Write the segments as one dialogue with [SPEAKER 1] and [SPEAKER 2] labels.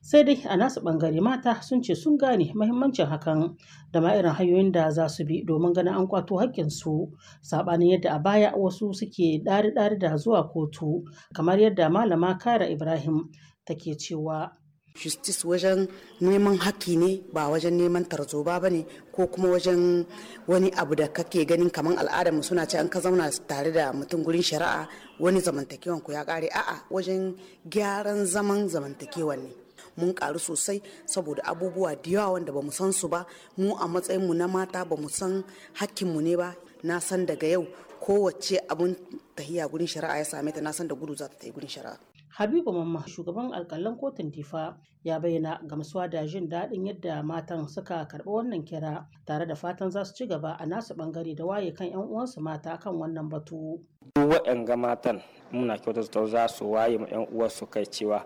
[SPEAKER 1] sai dai a nasu ɓangare mata sun ce sun gane mahimmancin hakan da ma irin hanyoyin da za su bi domin ganin an kwato haƙƙinsu saɓanin yadda a baya wasu suke ɗari-ɗari da zuwa kotu kamar yadda malama kara ibrahim take cewa
[SPEAKER 2] justice wajen neman haƙƙi ne ba wajen neman tarzoba ba ne ko kuma wajen wani abu da kake ganin kamar al'adar mu suna ce an ka zauna tare da mutum gurin shari'a wani zamantakewan ku ya ƙare a'a wajen gyaran zaman zamantakewan ne mun karu sosai saboda abubuwa da yawa wanda ba mu san su ba mu a matsayin mu na mata ba mu san hakkinmu ne ba na san daga yau kowace abun tahiya gurin shari'a ya same ta na san da gudu za ta tafi gurin shari'a
[SPEAKER 1] Habibu Mamma shugaban alkalan kotun Difa ya bayyana gamsuwa da jin daɗin yadda matan suka karɓi wannan kira tare da fatan za su ci gaba a nasu ɓangare da waye kan 'yan uwansu mata kan wannan batu.
[SPEAKER 3] waɗanga matan muna kyautata za su waye ma 'yan uwansu kai cewa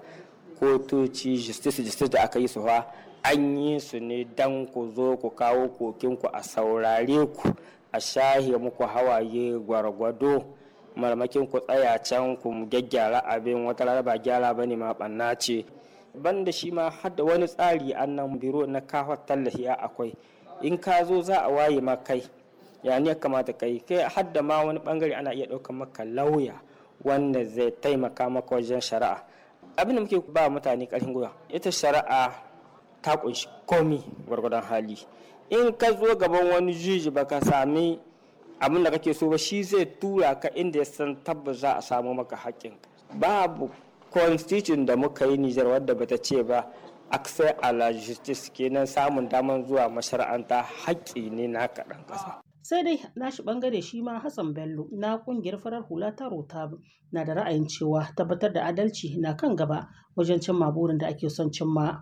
[SPEAKER 3] kotoci justice justice da aka yi su fa an yi su ne dan ku zo ku kawo kokinku a saurare ku a shahe muku hawaye gwargwado marmakin ku tsaya can ku gyaggyara abin wata rana ba gyara ba ne ma ɓanna ce banda shi ma har da wani tsari annan biro na kawo tallafi akwai in ka zo za a waye ma kai ya ne kamata kai kai har da ma wani bangare ana iya ɗaukar maka lauya wanda zai taimaka maka wajen shari'a abin da muke ba mutane ƙarfin gwiwa ita shari'a ta kunshi komi gwargwadon hali in ka zo gaban wani juji baka sami abin da kake so ba shi zai tura ka inda ya san tabbas za a samu maka haƙƙin babu constitution da muka yi Nijar wadda bata ce ba access a la justice kenan samun daman zuwa mashara'anta haƙƙi ne na kaɗan ƙasa.
[SPEAKER 1] sai dai nashi bangare shi ma Hassan Bello na kungiyar farar hula ta rota na da ra'ayin cewa tabbatar da adalci na kan gaba wajen cimma burin da ake son cimma.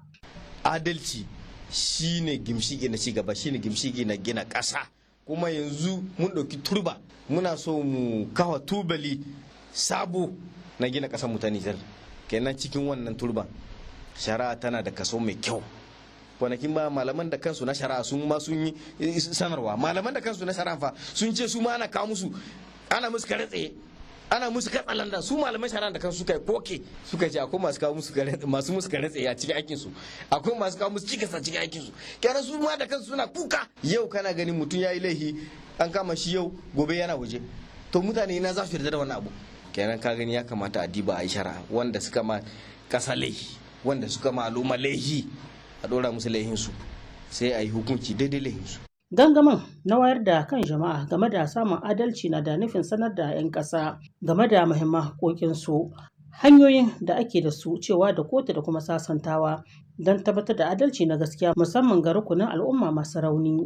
[SPEAKER 4] Adalci shine gimshigi na cigaba shine gimshigi na gina ƙasa kuma yanzu mun ɗauki turba muna so mu kawa tubali sabo na gina ƙasar mu ta Nijar kenan cikin wannan turban shari'a tana da kaso mai kyau kwanakin ba malaman da kansu na shari'a sun ma sun yi sanarwa malaman da kansu na shari'a fa sun ce su ma ana kawo musu ana musu kare tsaye ana musu katsalanda su malaman shari'a da kansu suka yi koke suka ce akwai masu kawo musu kare masu musu kare tsaye a cikin aikin su akwai masu kawo musu cikas a cikin aikin su kenan su ma da kansu suna kuka yau kana ganin mutum yayi laifi an kama shi yau gobe yana waje to mutane na za su yarda da wannan abu kenan ka gani ya kamata a diba a yi shari'a wanda suka ma kasa laifi wanda suka ma al'umma laifi a ɗora musu laihinsu sai a yi hukunci daidai laihinsu.
[SPEAKER 1] Gangamin na wayar da kan jama'a game da samun adalci na da nufin sanar da 'yan ƙasa game da muhimman haƙoƙinsu hanyoyin da ake da su cewa da kotu da kuma sasantawa don tabbatar da adalci na gaskiya musamman ga rukunin al'umma masu rauni.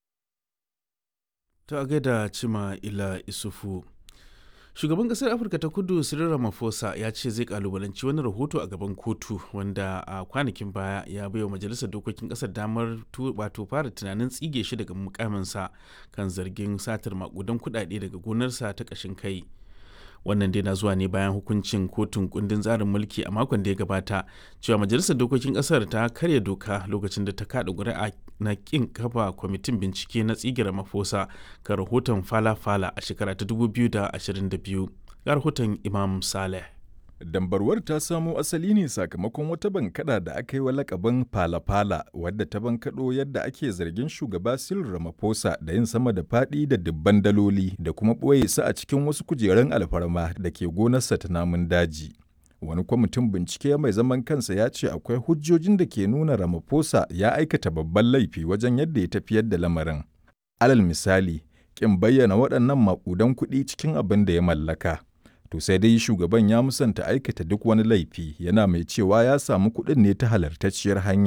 [SPEAKER 5] Ta gaida Cima Ila Isufu. shugaban kasar afirka ta kudu cyril ramaphosa ya ce zai kalubalanci wani rahoto a gaban kotu wanda a kwanakin baya ya baiwa majalisar dokokin kasar damar wato fara tunanin tsige shi daga mukaminsa kan zargin satar makudan kudade daga gonarsa ta kashin kai wannan dai na zuwa ne bayan hukuncin kotun kundin tsarin mulki a makon da ya gabata cewa majalisar dokokin kasar ta karya doka lokacin da ta kada ƙuri'a na kin kafa kwamitin bincike na tsigira mafosa ga rahoton fala-fala a shekara ta 2022 ga rahoton imam saleh
[SPEAKER 6] Dambarwar ta samo asali ne sakamakon wata bankada da aka yi wa lakabin fala-fala wadda ta bankaɗo yadda ake zargin shugaba Cyril Ramaphosa da yin sama da faɗi da dubban daloli da kuma ɓoye su a cikin wasu kujerun alfarma da ke gonarsa ta namun daji. Wani kwamitin bincike mai zaman kansa ya ce akwai hujjojin da ke nuna Ramaphosa ya aikata babban laifi wajen yadda ya tafiyar da lamarin. Alal misali, ƙin bayyana waɗannan maƙudan kuɗi cikin abin da ya mallaka. To sai dai shugaban ya musanta aikata duk wani laifi yana mai cewa ya samu kuɗin ne ta halartacciyar hanya